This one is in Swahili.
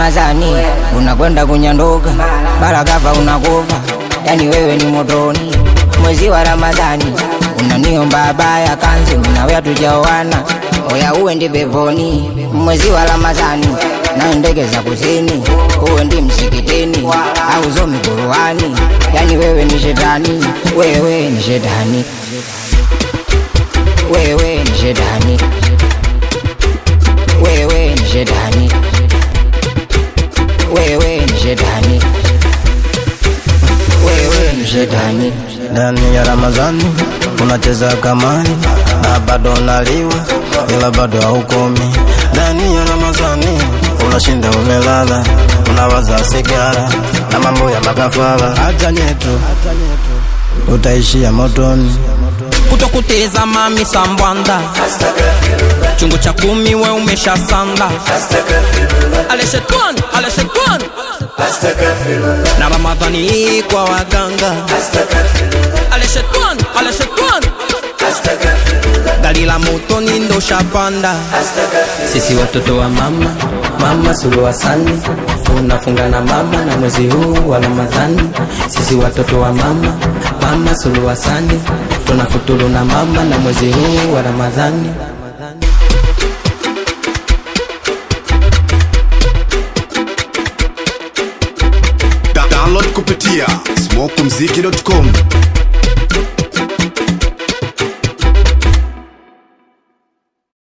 Ramadhani unakwenda kunyanduka, barakava unakufa, yani wewe ni motoni. Mwezi wa Ramadhani unaniomba baya kanzi, minawe hatujaoana, oya uendi peponi. Mwezi wa Ramadhani na ndege za kusini, uendi msikitini au zomi Qur'ani, yani wewe ni shetani, wewe ni shetani, wewe ni shetani, wewe ni shetani, wewe ni shetani, wewe ni shetani. Ndani ya Ramadhani unacheza kamari na bado unaliwa, ila bado haukomi. Ndani ya Ramadhani unashinda umelala, unawaza sigara na mambo ya makafara. Hata nyetu utaishia motoni. kutokuteza mami sambwanda chungu cha kumi we umesha sanda ale shetani ale shetani na ramadhani hii kwa waganga ale shetani ale shetani gari la motoni ndo shapanda Sisi watoto wa mama, mama Suluhu Hassan tunafunga na mama na mwezi huu wa Ramadhani. Sisi watoto wa mama, mama Suluhu Hassan tunafuturu na mama na mwezi huu wa Ramadhani. Da- download kupitia smokumziki.com